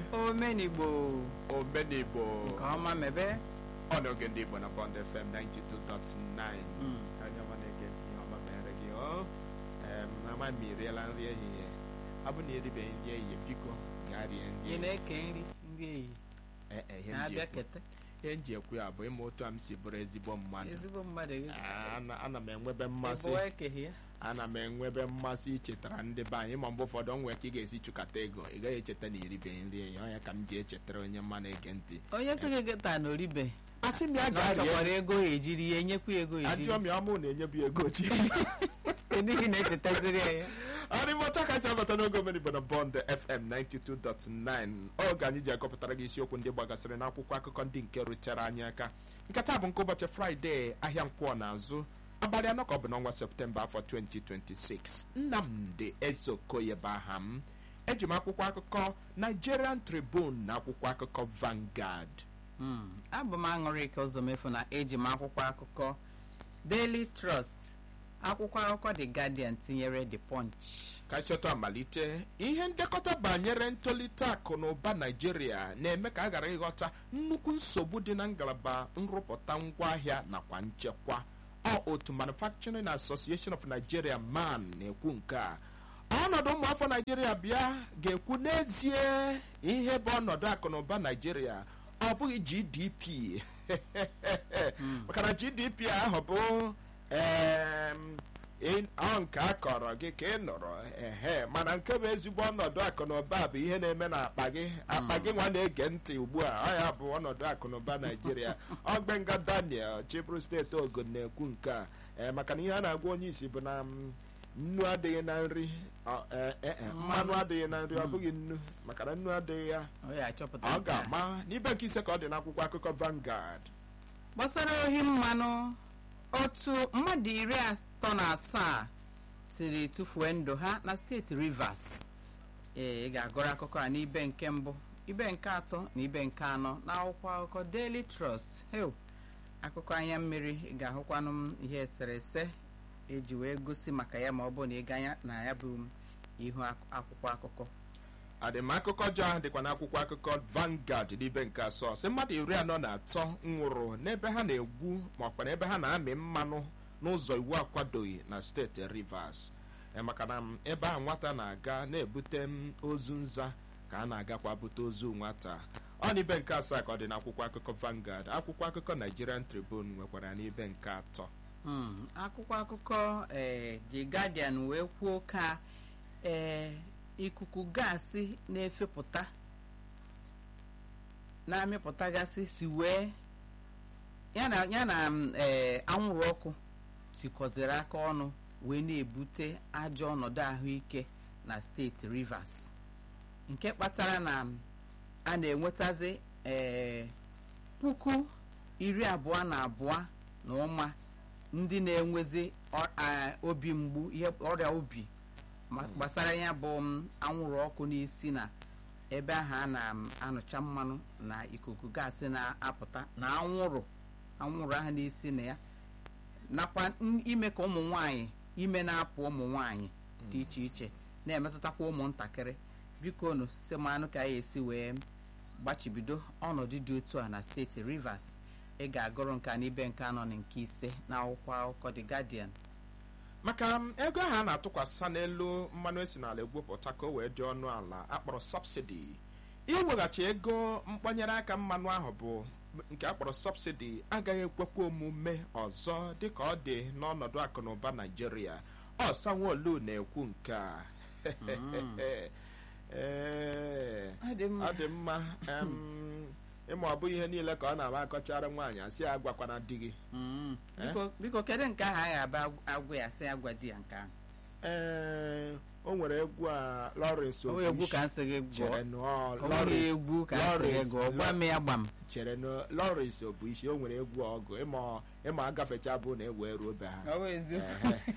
omenigbo omenigbo nke ọma mebe ọnọge ndị igbo na bond fm 92.9 onye ọma na-ege ihe ọma mere gị ọ em, ama m iriela nri ehihie ọ bụ na eribeghị nri ehihie biko gaa rie nri ị ehihie. na-eke nri nri ehihie Eh, eh, ihe m ji na-abịa ekwu- kete ihe m ji ekwu ya bụ ịma otu a m si bụrụ ezigbo mmadụ ezigbo mmadụ gị Ah, ana ana m enwebe mmasị ịbụwa ekeghị ya ana m enwebe mmasị ichetara ndị be anyị ma mgbe ụfọdụ nwee ka ị ga-esi chụkata ego ị gaghị echeta na iribeghị nri ehihie ọ ya ka m ji echetara onye mma na-ege ntị onye sị gị gịta na oribe asị m ya na ọ gaa rie chọkwara ego ya ejiri ya enyekwa ya ego ya ejiri ajụọ m ya ọmụ na-enyebu ya ego chi n'ihi na-echetaziri ya ya arịmọcha kasị abata n'oge omenigbo na bọnd fm 92.9 oge anyị ji agụpụtara gị isiokwu ndị gbagasịrị n'akwụkwọ akụkọ ndị nke rutere anyị aka nkata bụ nke ụbọchị fraịde ahịa nkwọ n'azụ abalị anọ ka ọ bụ n'ọnwa septemba afọ 2026 nnamdị ezokoye bụ aha m eji m akwụkwọ akụkọ nigerian tribune na akwụkwọ akụkọ vanguard Mm, abụ m aṅụrịka ụzọmefu na eji m akwụkwọ akụkọ daily trust akwụkwọ akụkọ the guardian tinyere the punch kasịọtọ amalite ihe ndekọta banyere ntolite akụ na ụba naijiria na-eme ka a ghara ịghọta nnukwu nsogbu dị na ngalaba nrụpụta ngwaahịa nakwa nchekwa ọ otu manufacturing association of nigeria man na-ekwu nke a ọnọdụ ụmụafọ naijiria bịa ga-ekwu n'ezie ihe bụ ọnọdụ akụ na ụba naijiria ọ bụghị gdp maka na gdp ahụ bụ em, ị- ọ nke a kọrọ gị ka ị nụrụ ehe mana nke bụ ezigbo ọnọdụ akụ na ụba bụ ihe na-eme na akpa gị akpa gị nwa na-ege ntị ugbu a ọ ya bụ ọnọdụ akụ na ụba naijiria ọgbenga daniel chiburu steeti ogun na-ekwu nke a ee, maka na ihe a na-agwa onye isi bụ na mm, nnu adịghị na nri ọ, eh, eh, eh, mmanụ adịghị na nri ọ bụghị nnu maka na nnu adịghị ya ọ ya achọpụta ọ nke a. ga-ama n'ibe nke ise ka ọ dị n'akwụkwọ akụkọ Vanguard gbasara ohi mmanụ otu mmadụ iri atọ na asaa siri tụfuo ndụ ha na steeti rivers ee ị ga-agụrụ akụkọ a n'ibe nke mbụ ibe nke atọ na ibe nke anọ na akwụkwọ akụkọ daily trust heu akụkọ anya mmiri ị ga-ahụkwanụ m ihe eserese eji wee gosi maka ya ma ọ bụ na ị ganya na ya bụ ihu ak- akwụkwọ akụkọ adịmakụkọ ọjọọ ahụ dịkwa n'akwụkwọ akụkọ Vanguard n'ibe nke asọ sị mmadụ iri anọ na atọ nwụrụ n'ebe ha na-egwu ma ọkwa n'ebe ha na-amị mmanụ n'ụzọ iwu akwadoghị na steeti Rivers Eh, maka na m, ebe a nwata na-aga na-ebute m ozu nza ka a na-agakwa bute ozu nwata ọ n'ibe nke asaa ka ọ dị n'akwụkwọ akụkọ Vanguard akwụkwọ akụkọ Nigerian Tribune nwekwara ya n'ibe nke atọ Mm, akwụkwọ akụkọ ee The Guardian wee kwuo ka ee ikuku gaasị na-efepụta na-amịpụtagasị si wee ya na ya na mm, ee anwụrụ ọkụ tikọziri aka ọnụ wee na-ebute ajọ ọnọdụ ahụike na steeti Rivers nke kpatara na mm, a na-enwetazi ee puku iri abụọ na abụọ na ụma ndị na-enwezi ọ- a- obi mgbu ihe ọrịa obi ma gbasara ya bụ m, anwụrụ ọkụ n'isi na ebe ahụ a na-anụcha mmanụ na ikuku gaasị na-apụta na anwụrụ anwụrụ ahụ n'isi na ya nakwa n- ime ka ụmụ nwanyị ime na-apụ ụmụ nwanyị dị iche iche na-emetụtakwa ụmụntakịrị biko nụ si manụ ka anyị esi wee gbachibido ọnọdụ dị otu a na steeti Rivers ị ga-agụrụ nke a n'ibe nke anọ na nke ise na akwụkwọ akụkọ The Guardian maka m, ego ahụ a na-atụkwasị n'elu mmanụ esi n'ala egwupụta ka o wee dị ọnụ ala akpọrọ sọbsidi iweghachi ego mkpanyere aka mmanụ ahụ bụ nke akpọrọ sọbsidi agaghị ekwekwa omume ọzọ dịka ọ dị n'ọnọdụ akụ na ụba naijiria ọ sanwo-olu na-ekwu nke a Ee, Ọ dị mma. ọ dị mma em, ịma ọ bụghị ihe niile ka ọ na-ama akọchara nwaanyị asị ya agwakwana di gị Mm. Eh? biko biko kedu nke ahụ anyị aba agwa ya sị agwa di ya nke ahụ ee o nwere egwu a Lawrence o nwere egwu Obuchi ka nsị gị chere gụọ nọọ o nwere Lawrence egwu ka nsị gị Lawrence- gụọ gwa m ya gba m chere na Lawrence Obuchi o nwere egwu ọgụ ịma ịma agafecha bụ na ewe ruo be ha Ọ bụ eziokwu. Ehe.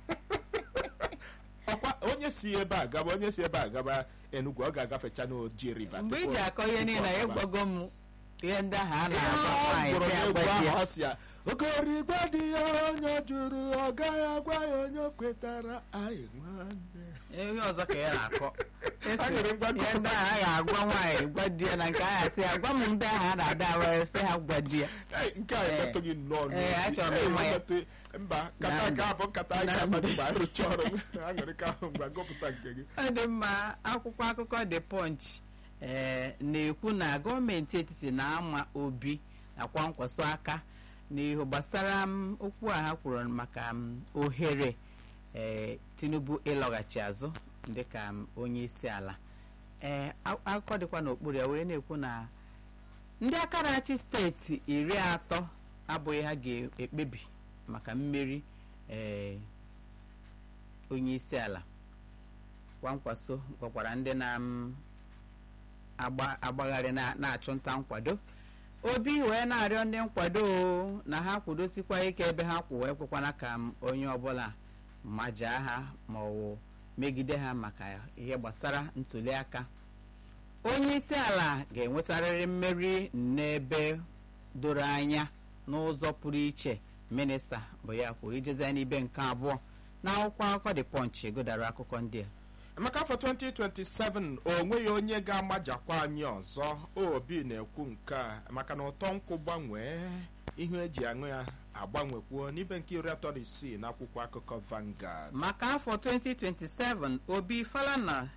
ọkwa onye si ebe a gaba onye si ebe a gaba Enugu ọ ga-agafecha n'Oji River mgbe tupu- iji akọ ihe tupu niile ọ ya gaba. gwago m ihe ndị ahụ a Ihe na-agba ahụ nwaanyị gụrụ si n'egwu agbaji ya ahụ ọ sị ya okorigwe dị ya onye jụrụ ọ gaghị agwa ya onye o kwetara anyị nwanne ihe ọzọ ka ya na-akọ Esi, Ha nyere mgbakọ. ihe ndị ahụ a ga-agwa nwaanyị gwa di ya na nke ahụ asị ya gwa m ndị ahụ a na-ada awa sị ha gwa di ya Ei, nke a Ee. emetụghị nnọọ Ee, n'obi. achọrọ m Ei, ịma ya. emetụ- mba nkata Na nke a bụ nkata anyị Na ga-akpado mbe. mgbe anyị rụcha ọrụ aṅụrị ka ahụ mgbe gụpụta nke gị ọ dị mma akwụkwọ akụkọ The Punch ee na-ekwu na gọọmenti etiti na-ama obi nakwa nkwaso aka n'ihu gbasara m okwu a ha kwuru maka m ohere ee Tinubu ịlọghachi azụ dịka m onye isi ala ee a- akụkọ dịkwa n'okpuru ya were na-ekwu na ndị aka na-achị steeti iri atọ abụghị ha ga-ekpebi maka mmeri ee onye isi ala kwankwaso gwakwara ndị na m agba- agbagharị na- na-achụ nta nkwado obi wee na-arịọ ndị nkwado o, na ha kwudosikwa ike ebe ha kwụ wee kwekwana ka m onye ọbụla majaa ha ma ọ wụ megide ha maka ihe gbasara ntuli aka onye isi ala ga-enwetarịrị mmeri n'ebe doro anya n'ụzọ pụrụ iche minista bụ ya kwuru ijezi n'ibe nke abụọ n'akwụkwọ akụkọ The Punch godara akụkọ ndị a maka afọ 2027 o nweghị onye ga-amajakwa anyị ọzọ obi na-ekwu nke a maka na ụtọ nkwụ gbanwee ihu eji aṅụ ya agbanwekwuo n'ibe nke iri atọ na isii n'akwụkwọ akụkọ Vanguard maka afọ 2027 obi falana